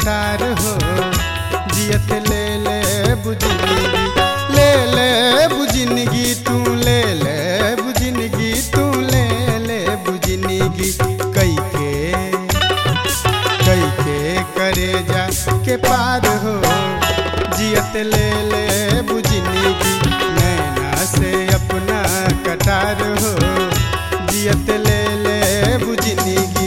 कटार हो जियत ले ले बुझिनगी ले ले बुझिनगी तू ले ले बुझिनगी तू ले ले बुझिनगी कई के कई के करे जा के पार हो जियत ले ले बुझिनगी नैना से अपना कटार हो जियत ले ले बुझिनगी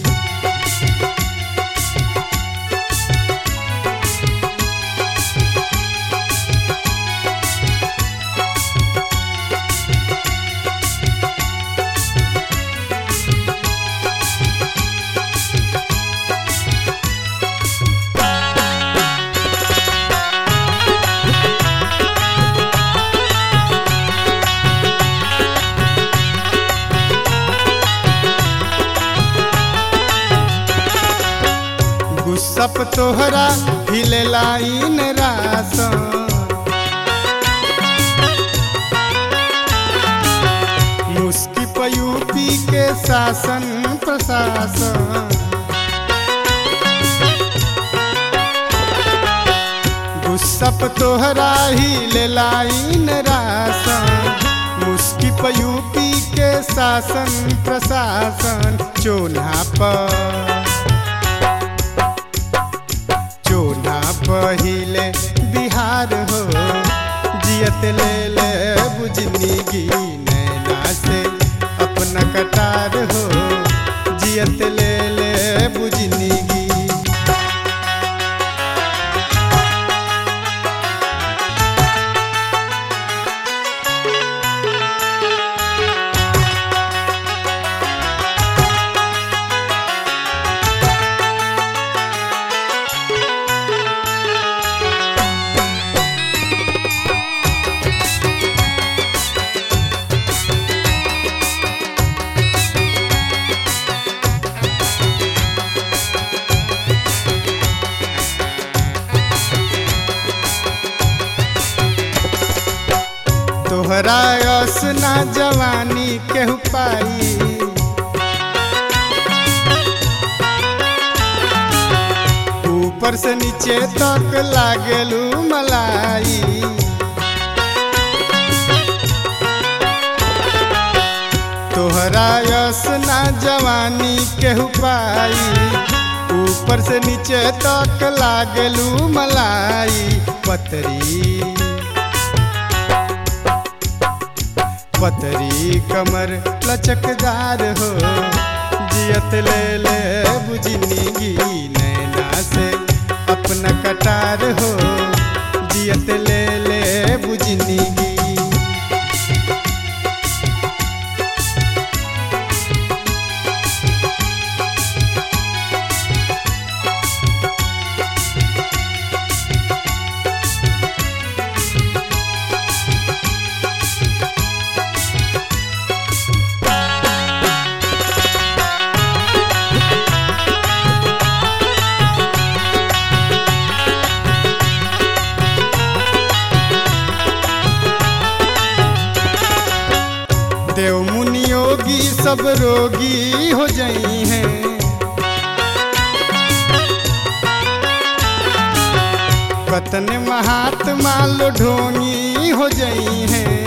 गुस्सप तोहरा हिले लाइन रास मुस्की पयूपी के शासन प्रशासन गुस्सप तोहरा हिले लाइन रास मुस्की पयूपी के शासन प्रशासन चोना पर चोना पहिले बिहार हो जियत ले ले बुझनिगी नैना से अपना कटार हो जियत ले ले बुझनिगी तोहरा यस ना जवानी केहू पाई ऊपर से नीचे तक लागेलू मलाई तोहरा यस ना जवानी केहू पाई ऊपर से नीचे तक लागेलू मलाई पतरी पतरी कमर लचकदार हो जियत ले ले बुझनिगी नैना से अपना कटार हो जियत ले ले बुझनिगी देव मुनि योगी सब रोगी हो जाई हैं कतन महात्मा लो ढोंगी हो जाई हैं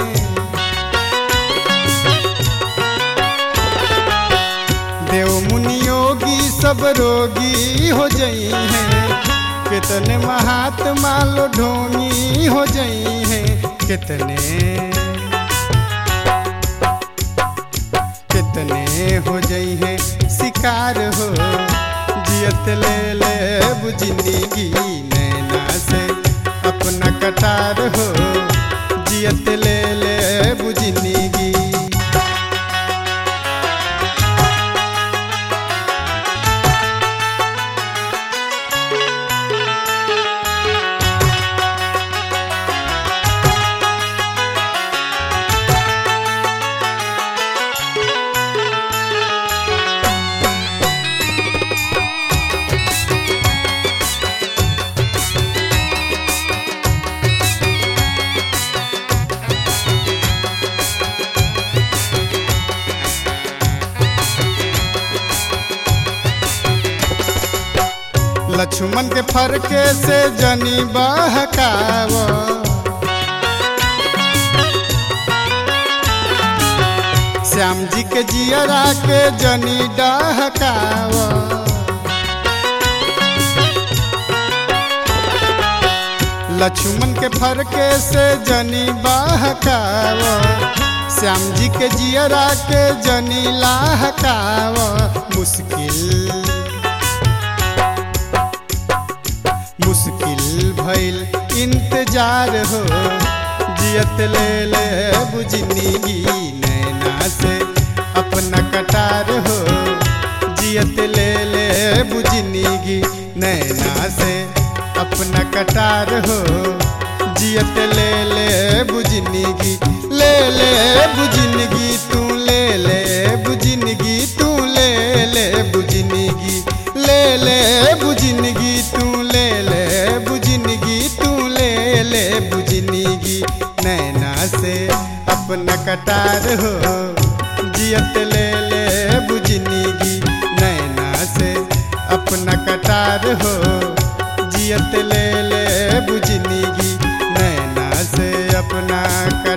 देव मुनि योगी सब रोगी हो जाई हैं कितने महात्मा लो ढोंगी हो जाई हैं कितने कितने हो जाई है शिकार हो जियत ले ले बुझनिगी नैना से अपना कटार हो जियत ले ले बुझनिगी लक्ष्मण के फरके से जनी बहकाव श्याम जी के जियरा के जनी डहकाव लक्ष्मण के फरके से जनी बहकाव श्याम जी के जियरा के जनी लाहकाव मुश्किल मुश्किल भइल इंतजार हो जियत ले ले बुझनी नैना से अपना कटार हो जियत ले ले बुझनी नैना से अपना कटार हो जियत ले ले बुझनी ले ले बुझनगी तू ले ले बुझनगी तू ले ले बुझनगी ले ले बुझनगी तू ले ले बुझनगी तू ले ले बुझनगी नैना से अपना कटार हो जियत ले ले बुझनगी नैना से अपना कटार हो जियत ले ले बुझनगी नैना से अपना